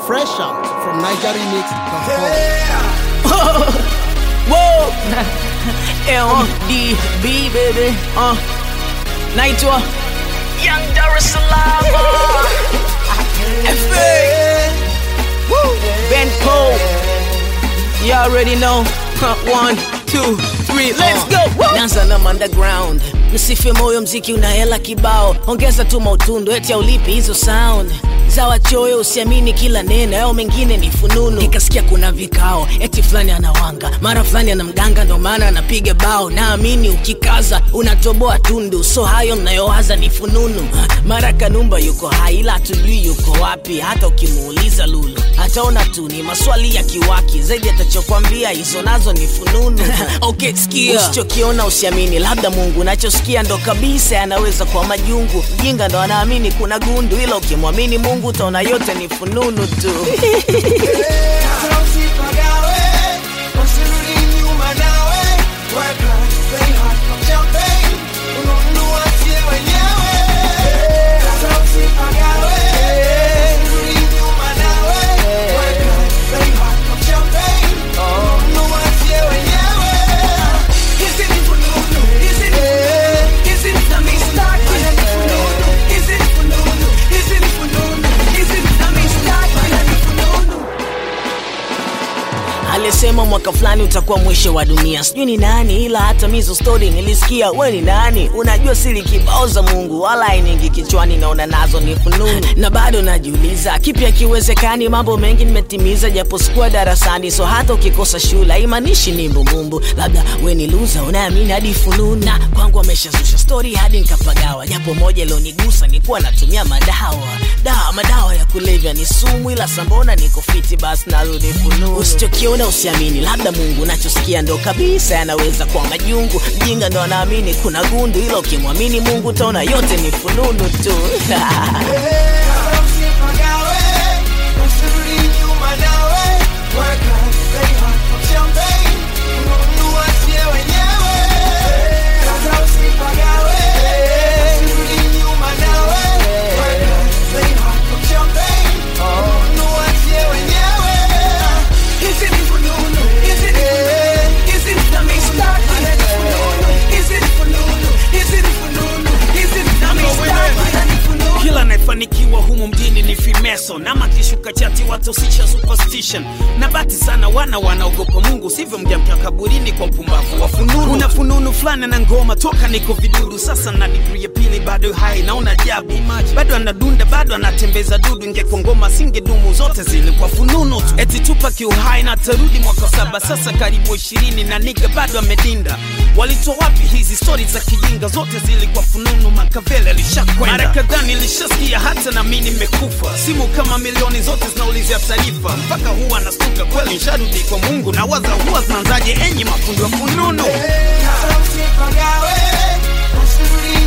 Fresh out from NigerRemix.com. Whoa! LDB, baby. Uh, naitwa Young Dar es Salaam. FA. Ben Cole. You already know. Huh, One, two, three, let's go. Woo! Nanza na underground. Msife moyo, mziki una hela kibao. Ongeza tu mautundu, eti aulipi hizo sound za wachoyo, usiamini kila neno, yao mengine ni fununu. Nikasikia kuna vikao, eti fulani anawanga, mara fulani ana mganga, ndo maana anapiga bao. Naamini ukikaza unatoboa tundu, so hayo mnayowaza ni fununu. Mara Kanumba yuko hai, ila hatujui yuko wapi. Hata ukimuuliza Lulu ataona tu ni maswali ya kiwaki, zaidi atachokwambia hizo nazo ni fununu. okay, sikia, usichokiona usiamini, labda Mungu unachosikia ndo kabisa yanaweza kuwa majungu. Mjinga ndo anaamini kuna gundu, ila ukimwamini Mungu utaona yote ni fununu tu. alisema mwaka fulani utakuwa mwisho wa dunia sijui ni nani ila hata mizo story nilisikia we ni nani unajua siri kibao za mungu wala ainingi kichwani naona nazo ni fununu na bado najiuliza kipi akiwezekani mambo mengi nimetimiza japo sikuwa darasani so hata ukikosa shule haimaanishi ni mbumbumbu labda we ni luza unaamini hadi fununu na kwangu ameshazusha story hadi nikapagawa japo moja ilionigusa nikuwa natumia madawa dawa madawa ya kulevya ni sumu ila sambona niko fiti basi narudi fununu usichokiona usiamini labda mungu nachosikia ndo kabisa yanaweza kuwa majungu mjinga ndo anaamini kuna gundu ila ukimwamini mungu utaona yote ni fununu tu kila anayefanikiwa humu mjini ni fimeso nama kishuka chati watosisha superstition na bati sana wana wanaogopa mungu sivyo mjamka kaburini kwa mpumbavu wa fununu una fununu fulani na ngoma toka niko vidudu sasa na digri ya pili bado hai naona jabu bado anadunda bado anatembeza dudu ingekuwa ngoma singedumu zote zilikuwa fununu tu eti tupa kiuhai na tarudi mwaka saba sasa karibu ishirini na niga bado amedinda walitoa wapi hizi stori za kijinga zote zilikuwa fununu makavele alishakwenda mara kadhaa nilishasikia hata na mi nimekufa simu kama milioni zote zinaulizia taarifa mpaka huwa nastuka kweli nsharudi kwa mungu na waza huwa zinaanzaje enyi mafundi wa fununu Usipagawe, usirudi